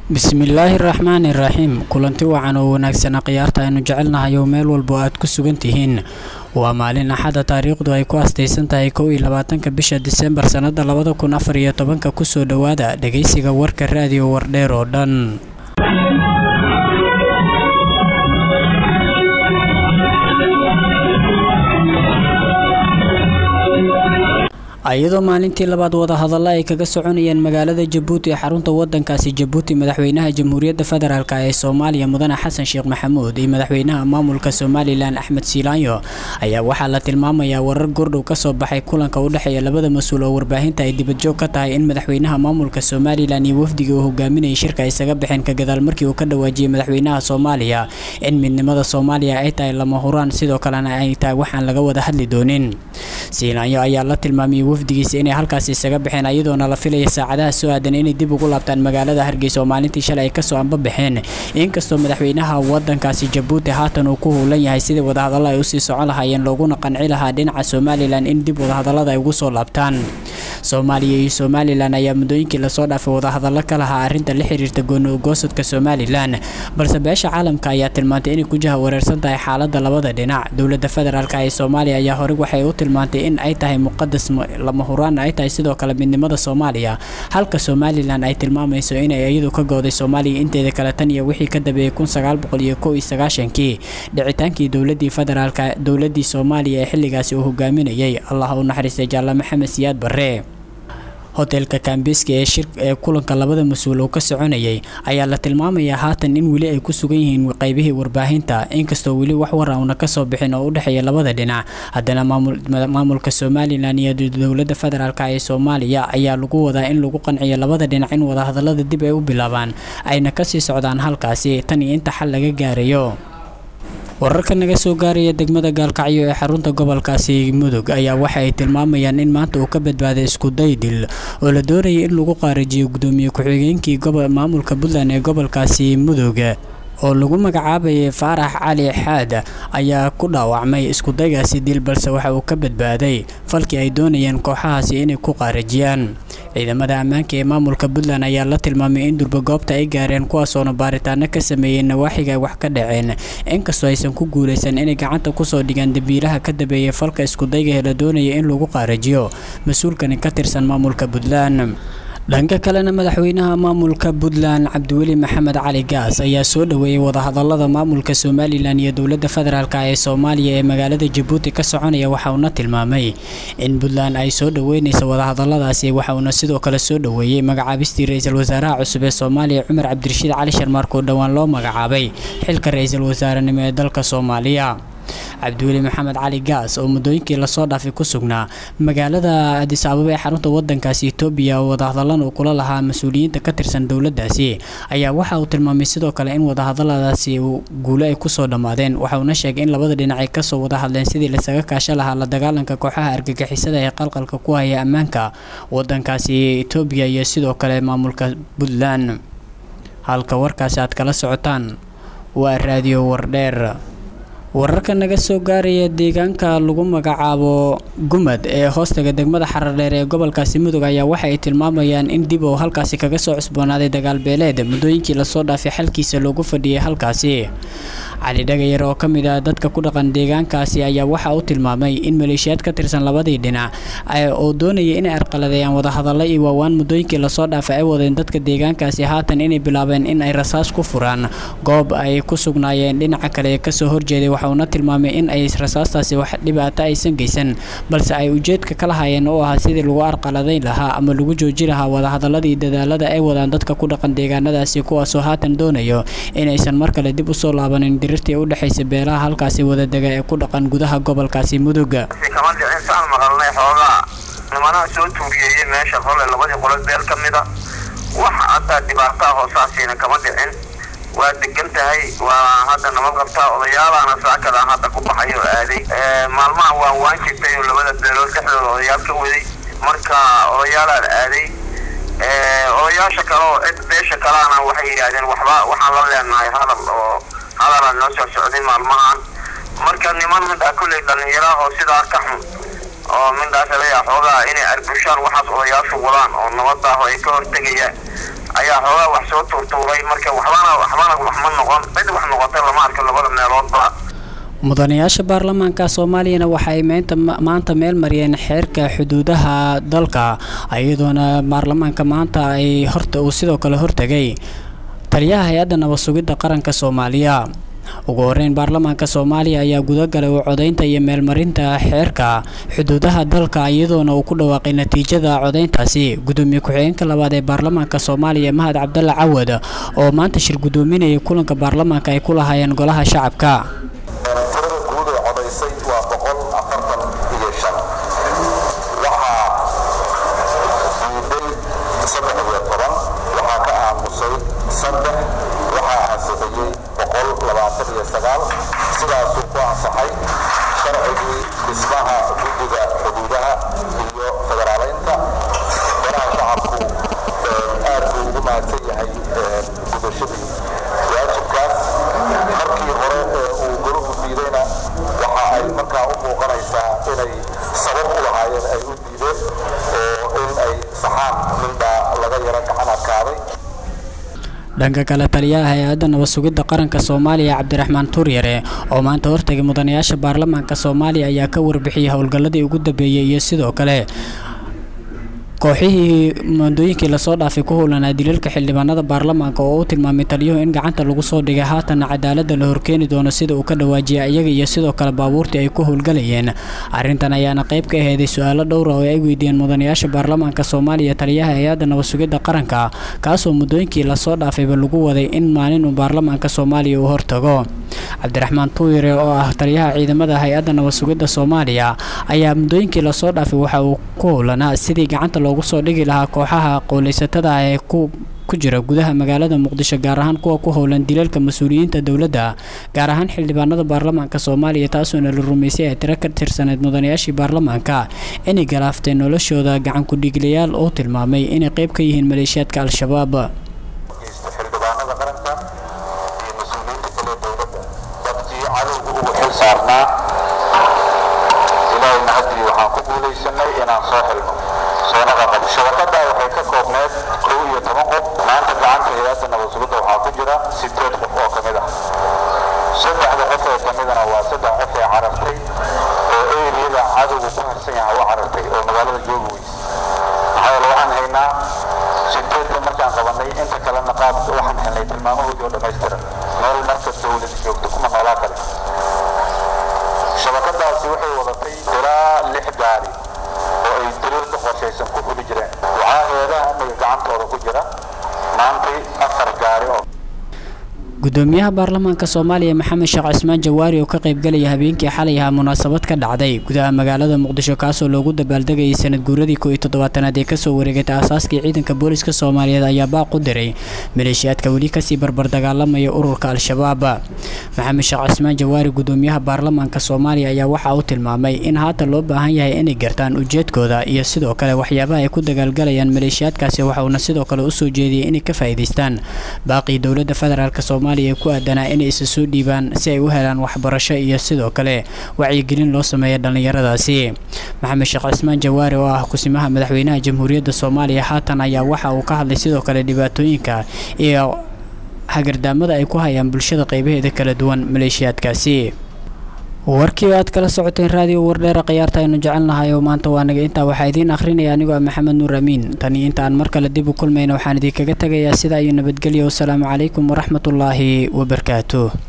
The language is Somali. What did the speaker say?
bismillaahi raxmaani raxiim kulanti wacan oo wanaagsana khiyaarta aynu jecelnahay oo meel walba aad ku sugan tihiin waa maalin axada taariikhdu ay ku astaysan tahay kow iyo labaatanka bisha disembar sannada labada kun afar iyo tobanka kusoo dhowaada dhegaysiga warka raadiyo wardheer oo dhan iyadoo maalintii labaad wadahadalla ay kaga soconayeen magaalada jabuuti ee xarunta wadankaasi jabuuti madaxweynaha jamhuuriyadda federaalk ee soomaaliya mudane xasan sheekh maxamuud iyo madaxweynaha maamulka somalilan axmed siilaanyo ayaa waxaa la tilmaamayaa warar gordhow kasoo baxay kulanka u dhexeeya labada mas-uul oo warbaahinta ay dibadjoog ka tahay in madaxweynaha maamulka somalilan iyo wafdigii uu hogaaminayay shirka ay isaga baxeen ka gadaal markii uu ka dhawaajiyey madaxweynaha soomaaliya in midnimada soomaaliya ay tahay lama huraan sidoo kalena ay tahay waxaan laga wada hadli doonin siilaanyo ayaa la tilmaamiyey wafdigiisa inay halkaasi isaga baxeen iyadoona la filaya saacadaha soo aadan inay dib ugu laabtaan magaalada hargeysa oo maalintii shalay ay kasoo anbabaxeen inkastoo madaxweynaha wadankaasi jabuuti haatan uu ku howlan yahay sidii wadahadalla ay usii socon lahaayeen looguna qanci lahaa dhinaca somalilan in dib wadahadallada ay ugu soo laabtaan soomaaliya iyo somalilan ayaa muddooyinkii lasoo dhaafay wadahadallo ka lahaa arrinta la xiriirta goonogoosadka somalilan balse beesha caalamka ayaa tilmaantay inay ku jaha wareersan tahay xaalada labada dhinac dowladda federaalk ee soomaaliya ayaa horey waxay u tilmaantay in ay tahay muqadas lama huraan ay tahay sidoo kale midnimada soomaaliya halka somalilan ay tilmaamayso inay iyadu ka gooday soomaaliya inteeda kale tan iyo wixii ka dambeeyey kun sagaal boqol iyo kow iyo sagaashankii dhicitaankii dowladii federaalka dowladii soomaaliya ee xilligaasi uu hogaaminayay allah u naxariistay jaalla maxamed siyaad barre hotelka kambiski ee shir ee kulanka labada mas-uul uu ka soconayay ayaa la tilmaamayaa haatan in weli ay ku sugan yihiin qaybihii warbaahinta inkastoo weli wax war auna kasoo bixin oo u dhexeeya labada dhinac haddana maamulka somalilan iyo dowladda federaalk ee soomaaliya ayaa lagu wadaa in lagu qanciyo labada dhinac in wadahadallada dib ay u bilaabaan ayna kasii socdaan halkaasi tan iyo inta xal laga gaarayo wararka naga soo gaaraya degmada gaalkacyo ee xarunta gobolkaasi mudug ayaa waxa ay tilmaamayaan in maanta uu ka badbaaday iskuday dil oo la doonayay in lagu qaarajiyo gudoomiye ku-xigeenkii maamulka puntland ee gobolkaasi mudug oo lagu magacaabayay faarax cali xaad ayaa ku dhaawacmay iskudaygaasi dil balse waxa uu ka badbaaday falkii ay doonayeen kooxahaasi inay ku qaarajiyaan ciidamada ammaanka ee maamulka puntland ayaa la tilmaamay in durba goobta ay gaareen kuwaasoona baaritaano ka sameeyey nawaaxiga ay wax ka dhaceen inkastoo aysan ku guulaysan inay gacanta kusoo dhigaan dambiilaha ka dambeeyay falka iskudayga la doonaya in lagu qaarajiyo mas-uulkani ka tirsan maamulka puntland dhanka kalena madaxweynaha maamulka puntland cabdiweli maxamed cali gaas ayaa soo dhoweeyey wadahadalada maamulka somalilan iyo dowladda federaalk ee soomaaliya ee magaalada jabuuti ka soconaya waxa uuna tilmaamay in puntland ay soo dhoweynaysa wadahadaladaasi waxa uuna sidoo kale soo dhoweeyey magacaabistii ra-iisul wasaaraha cusub ee soomaaliya cumar cabdirashiid cali sharmaark oo dhowaan loo magacaabay xilka ra-iisul wasaarenimo ee dalka soomaaliya cabdiweli maxamed cali gaas oo muddooyinkii lasoo dhaafay ku sugnaa magaalada adis ababa ee xarunta wadankaasi etoobiya oo wadahadalan uu kula lahaa mas-uuliyiinta ka tirsan dowladdaasi ayaa waxa uu tilmaamay sidoo kale in wadahadaladaasi guulo ay kusoo dhammaadeen waxa uuna sheegay in labada dhinac ay kasoo wada hadleen sidii lasaga kaasha lahaa la dagaalanka kooxaha argagixisada ee qalqalka ku haya ammaanka wadankaasi etoobiya iyo sidoo kale maamulka puntland halka warkaasi aad kala socotaan waa raadiyo wardheer wararka naga soo gaaraya deegaanka lagu magacaabo gumad ee hoostaga degmada xaradheer ee gobolkaasi mudug ayaa waxa ay tilmaamayaan in dib uu halkaasi kaga soo cusboonaaday dagaalbeeleed muddooyinkii lasoo dhaafay xalkiisa loogu fadhiyay halkaasi cali dhagayar oo ka mid ah dadka ku dhaqan deegaankaasi ayaa waxa uu tilmaamay in maleeshiyaad ka tirsan labadii dhinac oo doonaya inay arqaladeeyaan wadahadalla iyo waawaan muddooyinkii lasoo dhaafay ay wadeen dadka deegaankaasi haatan inay bilaabeen in ay rasaas ku furaan goob ay ku sugnaayeen dhinaca kale ee kasoo horjeeday waxa uuna tilmaamay in ay rasaastaasi wax dhibaato aysan geysan balse ay ujeedka ka lahaayeen oo ahaa sidii lagu arqaladayn lahaa ama lagu jooji lahaa wadahadaladii dadaalada ay wadaan dadka ku dhaqan deegaanadaasi kuwaasoo haatan doonayo inaysan mar kale dib usoo laabanin dirirtii u dhexaysa beelaha halkaasi wadadega ee ku dhaqan gudaha gobolkaasi muduga kama dhicin saan maqalnay xoogaa nimanaha soo tuuriyeeyey meesha qole labadii qolo beel ka mida wax hadda dhibaataa hoosaasiina kama dhicin waa degan tahay waa hadda nabad qabtaa odayaalaana saakada hadda ku baxay oo aaday maalmaha waa waan jirtay oo labada beelood dhexdooda odayaal ka waday marka odayaalaan aaday odayaasha kale oo cid beesha kaleana waxay yidhaahdeen waxba waxaan la leenahay hadal oo hadalaa noo soo socday maalmahan marka niman midhaa kulley dhallinyaraahoo sidaa ka xun oo midhaas leeyaha xoogaa inay arbushaan waxaas odayaashu wadaan oo nabadaah ay ka hortegayaan ayaa xoogaa wax soo tuurtuuray marka waxbana waxbana wax ma noqon cid wax noqotay lama arko labada meeloodba mudanayaasha baarlamaanka soomaaliyana waxa ay meynta maanta meel mariyeen xeerka xuduudaha dalka iyadoona baarlamaanka maanta ay horta uu sidoo kale hortegay taliyaha hay-adda nabad sugidda qaranka soomaaliya ugu horeyn baarlamaanka soomaaliya ayaa gudagalay u codaynta iyo meelmarinta xeerka xuduudaha dalka iyadoona uu ku dhawaaqay natiijada codayntaasi gudoomiye ku-xigeenka labaad ee baarlamaanka soomaaliya mahad cabdalla cawad oo maanta shir gudoominayay kulanka baarlamaanka ay ku lahaayeen golaha shacabka tirada guud ee codaysay waa boqol afartan iyo shan waxaa diiday saddex iyo toban waxaa ka aamusay saddex waxaa ansixiyey boqol labaatan iyo sagaal sidaasuu ku ansaxay sharcigii dhismaha guddiga xuduudaha iyo federaaleynta golaha shacabku aad buu ugu mahadsan yahay gudashadii waajibkaas markii hore ee uu golahu diidayna waxa ay markaa u muuqanaysaa inay sabab u lahaayeen ay u diideen oo in ay saxaan mindhaa laga yaro gacan adkaaday dhanka kale taliyaha hay-adda nabad sugidda qaranka soomaaliya cabdiraxmaan tuuryare oo maanta hortagay mudanayaasha baarlamaanka soomaaliya ayaa ka warbixiyey howlgalladii ugu dambeeyey iyo sidoo kale kooxihii moondooyinkii lasoo dhaafay ku howlanaa dilalka xildhibaanada baarlamaanka oo u tilmaamay taliyuhu in gacanta lagu soo dhigay haatanna cadaaladda la horkeeni doono sida uu ka dhawaajiyay iyaga iyo sidoo kale baabuurtii ay ku howlgalayeen arrintan ayaana qayb ka aheeday su-aalo dhowra oo ay weydiiyeen mudanayaasha baarlamaanka soomaaliya taliyaha hay-adda nabad sugidda qaranka kaasoo muddooyinkii lasoo dhaafayba lagu waday in maalin uu baarlamaanka soomaaliya uu hortago cabdiraxmaan tuuyire oo ah taliyaha ciidamada hay-adda nabad sugidda soomaaliya ayaa muddooyinkii lasoo dhaafay waxa uu ku howlanaa sidii gacanta loogu soo dhigi lahaa kooxaha qowlaysatada ah ee ku ku jira gudaha magaalada muqdisho gaar ahaan kuwa ku howlan dilalka mas-uuliyiinta dowladda gaar ahaan xildhibaanada baarlamaanka soomaaliya taasoona la rumaysay ay tiro ka tirsaneyd mudanayaashii baarlamaanka inay galaaftay noloshooda gacan ku-dhiiglayaal oo tilmaamay inay qayb ka yihiin maleeshiyaadka al-shabaab xildhibaanada qaranka iyo mas-uuliyiinta kale dowladda dadkii cadowga ugu xil saarnaa ilaahayna haddii waxaan ku guulaysanay inaan soo helno soona qaqabo shabakada waxay ka koobneed kow iyo toban qof maanta gacanta hay-adda nabad sugidda waxaa ku jira sideed qof oo ka mid ah saddexda qof ee ka midana waa saddex qof ee carartay oo eriyada cadowga ku harsan yaha u carartay oo magaalada joogi weys maxaa yeele waxaan haynaa sideedka markaan qabanay inta kalena qaab waxaan helnay tilmaamahoodii oo dhammaystiran meel marka dowlad joogto kuma noolaa kale shabakadaasi waxay wadatay ilaa lix gaari oo ay daliilka qorshaysan ku fuli jireen waxaa heedaha amniga gacantooda ku jira maantay afar gaari oo gudoomiyaha baarlamaanka soomaaliya maxamed sheekh cismaan jawaari oo ka qaybgalaya habeenkii xalay ahaa munaasabad ka dhacday gudaha magaalada muqdisho kaasoo loogu dabaaldegayay sanad guuradii ko iyo toddobaatanaad ee kasoo wareegatay aasaaskii ciidanka booliska soomaaliyeed ayaa baaq u diray maleeshiyaadka weli kasii barbar dagaalamaya ururka al-shabaab maxamed sheekh cismaan jawaari gudoomiyaha baarlamaanka soomaaliya ayaa waxa uu tilmaamay in haatan loo baahan yahay inay gartaan ujeedkooda iyo sidoo kale waxyaabaha ay ku dagaalgalayaan maleeshiyaadkaasi waxa uuna sidoo kale usoo jeediyay inay ka faa'iidaystaan baaqii dowladda federaalk soomaaliya ku aadanaa inay isa soo dhiibaan si ay u helaan waxbarasho iyo sidoo kale wacyigelin loo sameeya dhallinyaradaasi maxamed sheekh cismaan jawaari oo ah kusimaha madaxweynaha jamhuuriyadda soomaaliya haatan ayaa waxa uu ka hadlay sidoo kale dhibaatooyinka iyo hagardaamada ay ku hayaan bulshada qaybaheeda kala duwan maleeshiyaadkaasi warkii aad kala socoteen raadiyo wardheera khiyaarta aynu jecelnahay oo maanta waa naga intaa waxaa idiin akhrinaya anigoo ah maxamed nuur amiin tani inta aan mar kale dib u kulmayna waxaan idinkaga tegayaa sidaa iyo nabadgelyo wasalaamu calaykum waraxmatullaahi wabarakaatuh